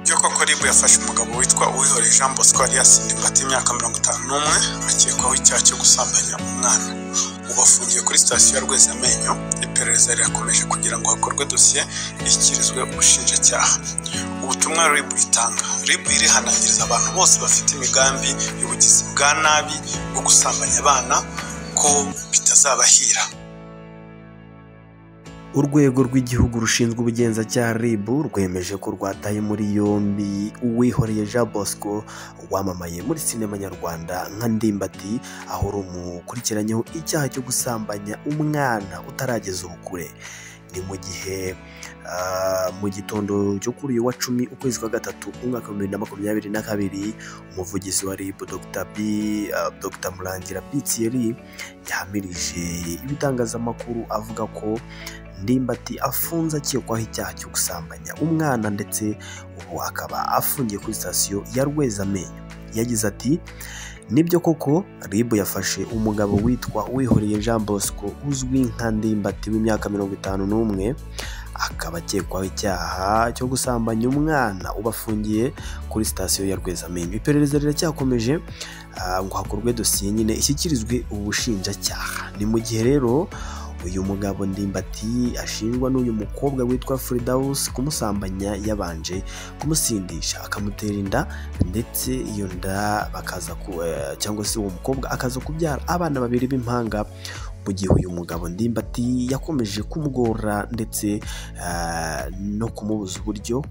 byo koko ribu yafashe umugabo witwa uwihoreye jean bosco yari yasinze ingwate y'imyaka mirongo itanu n'umwe akekwaho icyaha cyo gusambanya umwana ubu afungiye kuri sitasiyo ya rwezamenyo iperereza rirakomeje kugira ngo hakorwe dosiye ishyikirizwe ubushinjacyaha ubutumwa ribu itanga ribu irihanangiriza abantu bose bafite imigambi y'ubugizi bwa nabi bwo gusambanya abana ko bitazabahira urwego rw'igihugu rushinzwe ubugenzacyaha rib rwemeje ko rwataye muri yombi uwihoreye jean bosco wamamaye muri sinema nyarwanda nka ndimbati aho rumukurikiranyeho icyaha cyo gusambanya umwana utarageza ubukure ni mu gihe mu gitondo cyo kuri uyu wa cumi ukwezi kwa gatatu umwaka wa bibiri na makumyabiri na kabiri umuvugizi wa rib dr b dr murangira pitieri yahamirije ibitangazamakuru avuga ko ndimbati afunze akekwaho icyaha cyo gusambanya umwana ndetse ubu akaba afungiye kuri sitasiyo ya rwezamenyo yagize ati nibyo koko ribu yafashe umugabo witwa wihoreye jean bosco uzwi nka ndimbati w'imyaka mirongo itanu n'umwe akaba akekwaho icyaha cyo gusambanya umwana uba afungiye kuri sitasiyo ya rwezamenyo iperereza riracyakomeje ngo hakorwe dosiye nyine ishyikirizwe ubushinjacyaha ni mu gihe rero uyu mugabo ndimbati ashinjwa n'uyu mukobwa witwa Fridawus kumusambanya yabanje kumusindisha akamutera inda ndetse iyo nda bakaza cyangwa se uwo mukobwa akaza kubyara abana babiri b'impanga mu gihe uyu mugabo ndimbati yakomeje kumugora ndetse no kumubuza uburyo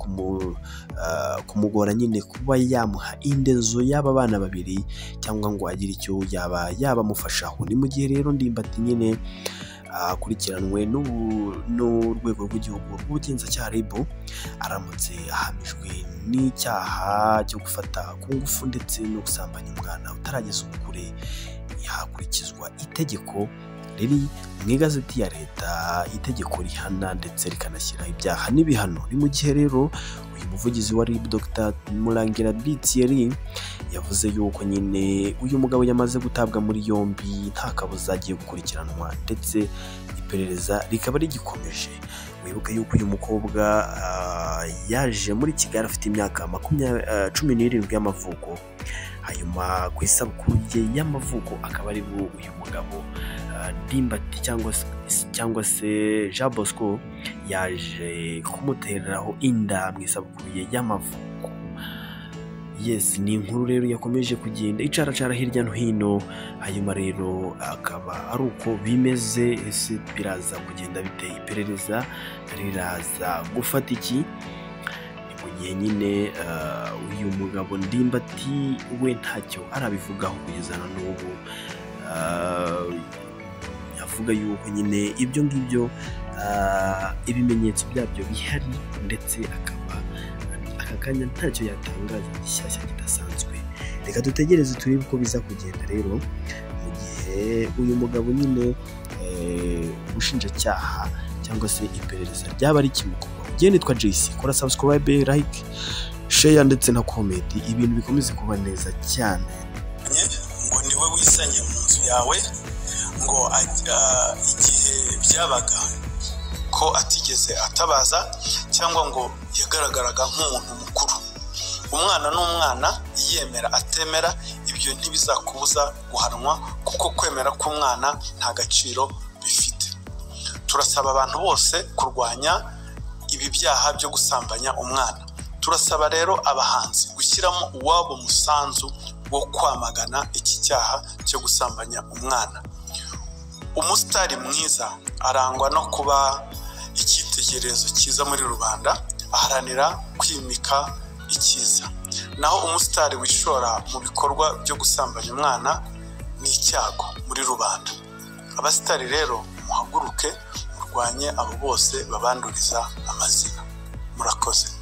kumugora nyine kuba yamuha indezo y'aba bana babiri cyangwa ngo agire icyo yaba yabamufashaho ni mu gihe rero ndimbati nyine akurikiranwe n'urwego rw'igihugu rw'ubugenzacyaha rib aramutse ahamijwe n'icyaha cyo gufata ku ngufu ndetse no gusambanya umwana utarageza ubukure yakurikizwa itegeko riri mu igazeti ya leta itegeko rihana ndetse rikanashyira ibyaha n'ibihano ni mu gihe rero uyu muvugizi wa rib dr murangira bitieri yavuze yuko nyine uyu mugabo yamaze gutabwa muri yombi nta kabuza agiye gukurikiranwa ndetse iperereza rikaba rigikomeje wibuke yuko uyu mukobwa yaje muri kigali afite imyaka cumi n'irindwi y'amavuko hanyuma ku isabukuru ye y'amavuko akaba ari uyu mugabo ndimbati cyangwa se jean bosco yaje kumutereraho inda mu isabukuru ye y'amavuko yesi ni inkuru rero yakomeje kugenda icaracara hirya no hino hanyuma rero akaba ari uko bimeze ese biraza kugenda biteye iperereza riraza gufata iki ni mu gihe nyine uyu mugabo ndimbati we ntacyo arabivugaho kugeza na n'ubu avuga yuko nyine ibyo ngibyo ibimenyetso byabyo bihari ndetse akaba aka kanya ntacyo yatangaza gishyashya kidasanzwe reka dutegereze turebe uko biza kugenda rero mu gihe uyu mugabo nyine ubushinjacyaha cyangwa se iperereza ryaba rikimukorwaho njye nitwa jayisi kora sabusikarayibe layike sheya ndetse na komedi ibintu bikomeze kuba neza cyane ngo niwe wisanye mu nzu yawe ngo igihe byabaga ko atigeze atabaza cyangwa ngo yagaragaraga nk'umuntu mukuru umwana n'umwana yemera atemera ibyo ntibizakubuza guhanwa kuko kwemera k'umwana nta gaciro bifite turasaba abantu bose kurwanya ibi byaha byo gusambanya umwana turasaba rero abahanzi gushyiramo uwabo musanzu wo kwamagana iki cyaha cyo gusambanya umwana umusitari mwiza arangwa no kuba icyitegererezo cyiza muri rubanda aharanira kwimika icyiza naho umusitari wishora mu bikorwa byo gusambanya umwana ni icyago muri rubanda abasitari rero muhaguruke murwanye abo bose babanduriza amazina murakoze